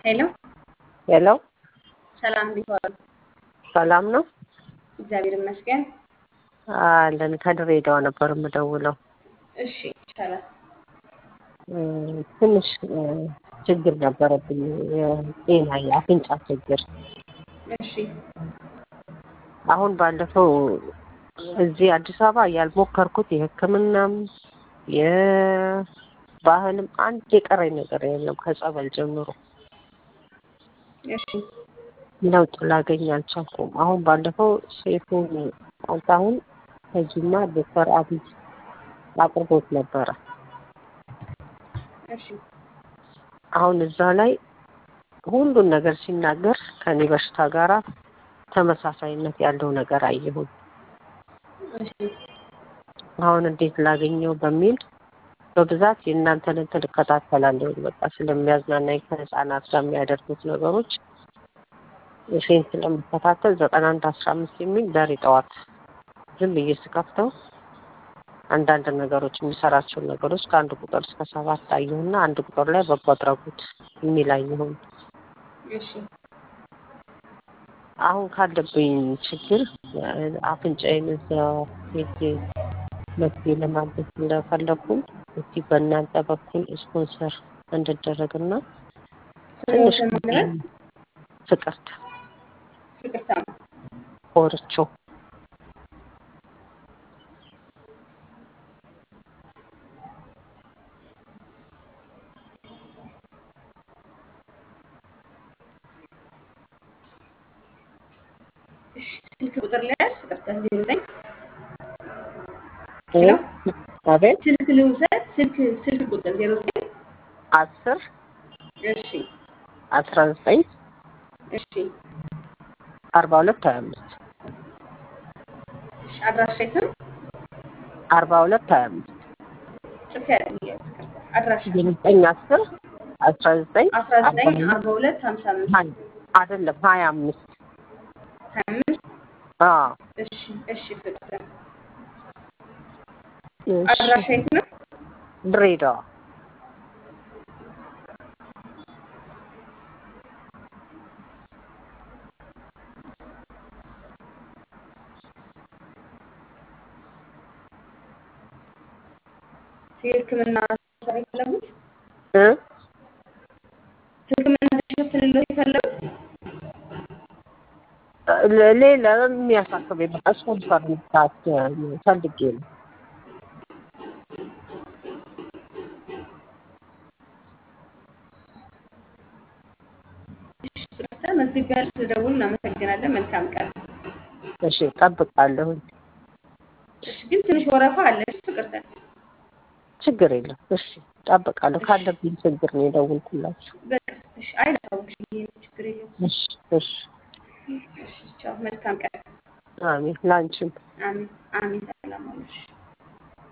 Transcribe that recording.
ሄሎ ሄሎ ሰላም እንዴት ዋሉ? ሰላም ነው እግዚአብሔር ይመስገን። አለን። ከድሬዳዋ ነበር የምደውለው። እሺ ይቻላል። እም፣ ትንሽ እ፣ ችግር ነበረብኝ፣ የጤና የአፍንጫ ችግር። እሺ አሁን ባለፈው እዚህ አዲስ አበባ ያልሞከርኩት የሕክምናም የባህልም አንድ የቀረኝ ነገር የለም ከጸበል ጀምሮ እሺ ለውጥ ላገኝ አልቻልኩም። አሁን ባለፈው ሴፉን አሁን ከጂማ ዶክተር አብይ አቅርቦት ነበረ። እሺ አሁን እዛ ላይ ሁሉን ነገር ሲናገር ከኔ በሽታ ጋራ ተመሳሳይነት ያለው ነገር አየሁኝ። እሺ አሁን እንዴት ላገኘው በሚል በብዛት የእናንተን እንትን እከታተላለሁ። በቃ ስለሚያዝናናኝ ከህፃናት ጋር የሚያደርጉት ነገሮች እሴን ስለምከታተል ዘጠና አንድ አስራ አምስት የሚል ዛሬ ጠዋት ዝም ብዬ ስከፍተው አንዳንድ ነገሮች የሚሰራቸውን ነገሮች ከአንድ ቁጥር እስከ ሰባት አየሁና አንድ ቁጥር ላይ በጎ አድራጎት የሚል አየሁኝ። እሺ አሁን ካለብኝ ችግር አፍንጫዬን እዛ ሄጄ መፍትሄ ለማግኘት እንደፈለኩኝ እስቲ በእናንተ በኩል ስፖንሰር እንድደረግና ትንሽ ስሞትን ማለት ፍቅርት ፍቅርታ ነው። ኮርቾ እሺ ስልክ ቁጥር ላይ ያዝ ፍቅርታ ዜሮ ዘጠኝ ሄሎ አቤት ስልክ ልውሰድ ስልክ ስልክ ቁጥር ዜሮ ዘጠኝ አስር እሺ አስራ ዘጠኝ እሺ አርባ ሁለት ሀያ አምስት እሺ አድራሻ የት ነው? አርባ ሁለት ሀያ አምስት ጽፌ ያለኝ ፍቅርታ አድራሻ ዘጠኝ አስር አስራ ዘጠኝ አስራ ዘጠኝ አርባ ሁለት ሀምሳ አምስት አይደለም ሀያ አምስት ሀያ አምስት አዎ እሺ እሺ ፍቅርታ እሺ። አድራሻ የት ነው? ድሬዳዋ የህክምና ሰር የፈለጉት እ ህክምና ተሸፍንለት የፈለጉት ለ- ሌላ የሚያሳስበኝ በቃ ስፖንሰር መስራት ፈልጌ ነው። ፍቅርታ መዝግቢያ ስለደውል እናመሰግናለን። መልካም ቀን። እሺ እጠብቃለሁኝ። እሺ ግን ትንሽ ወረፋ አለ። እሺ ፍቅርታ ችግር የለም። እሺ እጠብቃለሁ። ካለብኝ ችግር ነው የደወልኩላችሁ። በቃ እሺ አይለታውሽ ይሄ ችግር የለውም። እሺ እሺ። እሺ ቻው። መልካም ቀን። አሜን። ላንቺም አሜን አሜን። ሰላም አለሽ።